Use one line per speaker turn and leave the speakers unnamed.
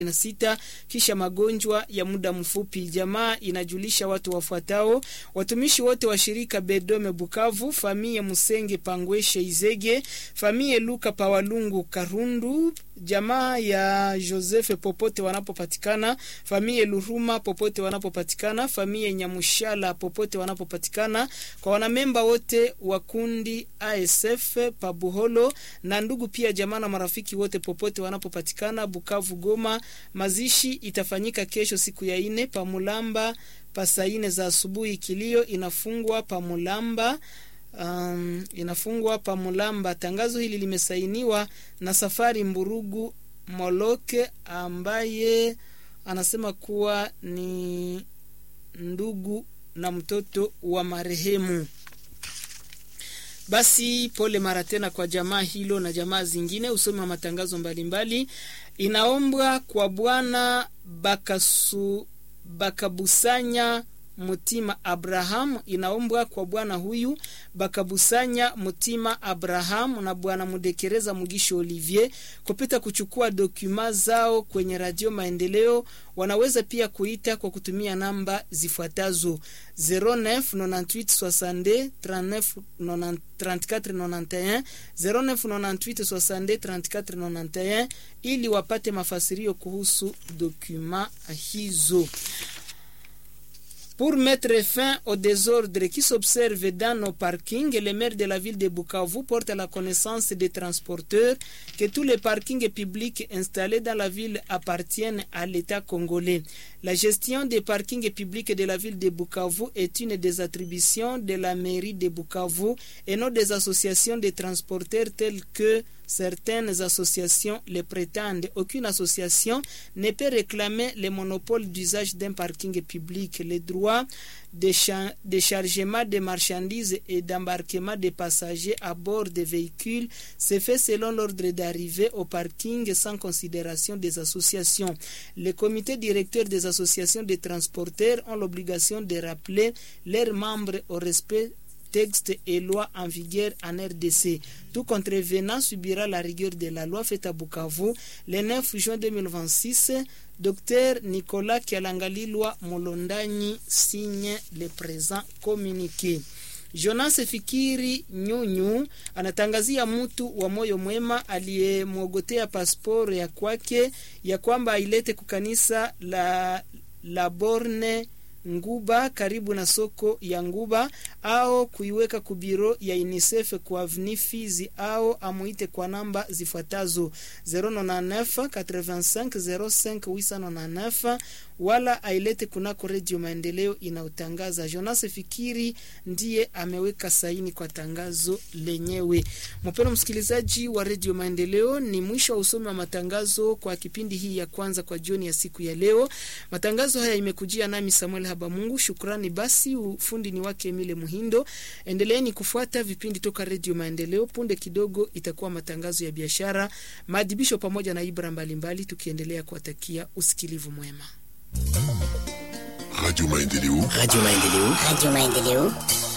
na sita kisha magonjwa ya muda mfupi. Jamaa inajulisha watu wafuatao: watumishi wote wa shirika Bedome Bukavu, famie Musenge Pangweshe Izege, famie Luka Pawalungu Karundu, jamaa ya Joseph popote wanapopatikana, famie Luruma popote wanapopatikana, famie Nyamushala popote wanapopatikana, kwa wanamemba wote wa kundi ASF Pabuholo na ndugu pia jamaa na marafiki wote popote wanapopatikana Bukavu, Goma. Mazishi itafanyika kesho siku ya ine Pamulamba pasa ine za asubuhi. Kilio inafungwa Pamulamba. Um, inafungwa Pamulamba. Tangazo hili limesainiwa na Safari Mburugu Moloke ambaye anasema kuwa ni ndugu na mtoto wa marehemu. Basi pole mara tena kwa jamaa hilo na jamaa zingine. Usomi wa matangazo mbalimbali inaombwa kwa bwana Bakasu Bakabusanya Mutima Abraham, inaombwa kwa bwana huyu Bakabusanya Mutima Abraham na bwana Mudekereza Mugisho Olivier kupita kuchukua dokuma zao kwenye Radio Maendeleo. Wanaweza pia kuita kwa kutumia namba zifuatazo 0998 62 3491 0998 64 ili wapate mafasirio kuhusu dokuma hizo. Pour mettre fin au désordre qui s'observe dans nos parkings, le maire de la ville de Bukavu porte à la connaissance des transporteurs que tous les parkings publics installés dans la ville appartiennent à l'État congolais. La gestion des parkings publics de la ville de Bukavu est une des attributions de la mairie de Bukavu et non des associations de transporteurs telles que certaines associations le prétendent. Aucune association ne peut réclamer le monopole d'usage d'un parking public. Les droits de chargement de marchandises et d'embarquement des passagers à bord des véhicules se fait selon l'ordre d'arrivée au parking sans considération des associations. Les comités directeurs des associations de transporteurs ont l'obligation de rappeler leurs membres au respect textes et lois en vigueur en RDC. Tout contrevenant subira la rigueur de la loi faite à Bukavu le 9 juin 2026. Dr Nicolas Kialangalilwa Molondani signe le présent communiqué. Jonas Fikiri Nyunyu anatangazia mtu wa moyo mwema aliyemwogotea pasporo ya kwake ya kwamba ailete kukanisa la, la Borne Nguba karibu na soko ya Nguba au kuiweka kubiro ya UNICEF kwa avni Fizi au amuite kwa namba zifuatazo 099 85 05 899 wala ailete kunako Redio Maendeleo inayotangaza. Jonas Fikiri ndiye ameweka saini kwa tangazo lenyewe. Mpendwa msikilizaji wa Redio Maendeleo, ni mwisho wa usomi wa matangazo kwa kipindi hii ya kwanza kwa jioni ya siku ya leo. Matangazo haya imekujia nami Samuel Habamungu. Shukrani basi, ufundi ni wake Emile Muhindo. Endeleeni kufuata vipindi toka Redio Maendeleo. Punde kidogo itakuwa matangazo ya biashara, maadhibisho pamoja na ibra mbalimbali, tukiendelea kuwatakia usikilivu mwema.
Radio Maendeleo.
Radio Maendeleo.
Radio Maendeleo.